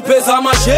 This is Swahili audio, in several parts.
nyeupe za mashe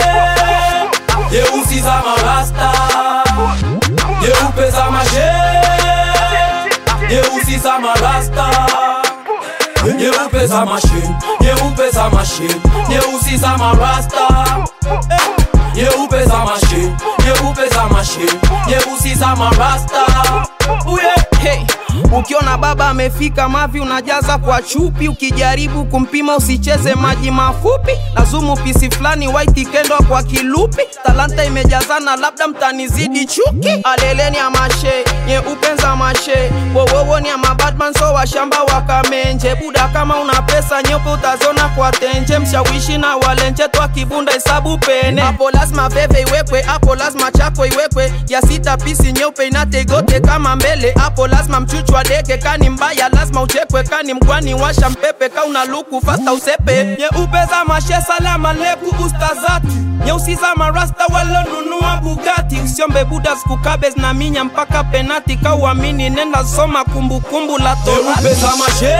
nyeusi za marasta nyeupe za mashe nyeusi za marasta nyeupe za mashe nyeupe za mashe nyeusi za marasta nyeupe za mashe nyeupe za mashe nyeusi za marasta uye Hey, ukiona baba amefika mavi unajaza kwa chupi, ukijaribu kumpima usicheze maji mafupi. Lazumu pisi fulani white kendwa kwa kilupi, talanta imejazana, labda mtanizidi chuki. Aleleni ya mashe nyeupe za mashe, wowowo ni ya mabadman so washamba wakamenje. Buda kama una pesa nyeupe utazona kwa tenje, mshawishi na walenje twa kibunda hesabu pene. Hapo lazima veve iwekwe, hapo lazima chako iwekwe, ya sita pisi nyeupe inategote kama mbele hapo lazima mchuchwa deke kani mbaya lazima uchekwe kani mkwani washa mpepe ka una luku fasta usepe nyeupe za mashe salama leku ustazati nyeusi za marasta walonunua bugati usiombe buda skukabes na minya mpaka penati ka uamini nenda soma kumbukumbu la nyeupe torati za mashe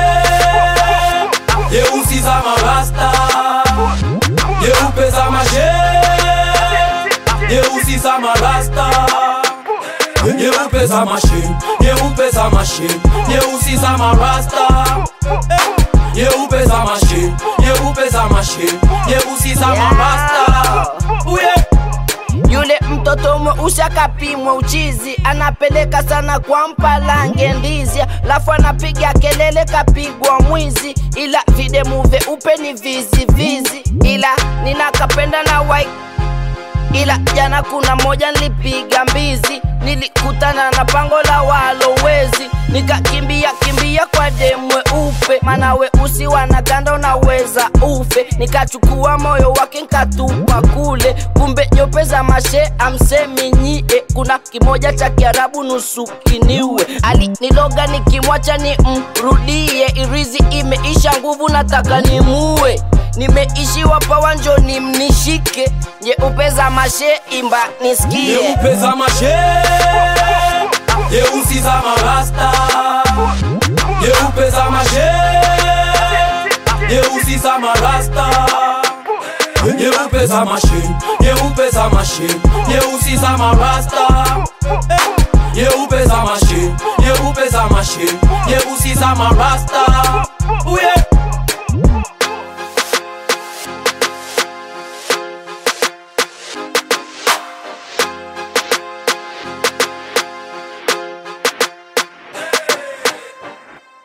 nyeusi za marasta nyeupe za mashe nyeusi za marasta nyeupe za mashe nyeupe za mashe nyeusi za marasta nyeupe za mashe nyeupe za mashe nyeusi za marasta uye Yule mtoto mweusi akapimwa uchizi, anapeleka sana kwa mpalange ndizi, lafu anapiga kelele kapigwa mwizi, ila videmu vyeupe ni vizi vizi, ila ninakapenda na white ila jana kuna moja nilipiga mbizi, nilikutana na pango la walowezi, nikakimbia kimbia kwa demwe upe, mana weusi wanaganda unaweza ufe, nikachukua moyo wake nkatupa kule, kumbe nyope za mashe amsemi nyie, kuna kimoja cha Kiarabu nusu kiniwe, aliniloga nikimwacha ni mrudie, irizi imeisha nguvu nataka nimue nimeishiwa pawa njoni mnishike nyeupe za mashe imba nisikie nyeupe za mashe nyeusi za marasta nyeupe za mashe nyeusi za marasta nyeupe za mashe nyeupe za mashe nyeusi za marasta nyeupe za mashe nyeupe za mashe nyeusi za marasta uye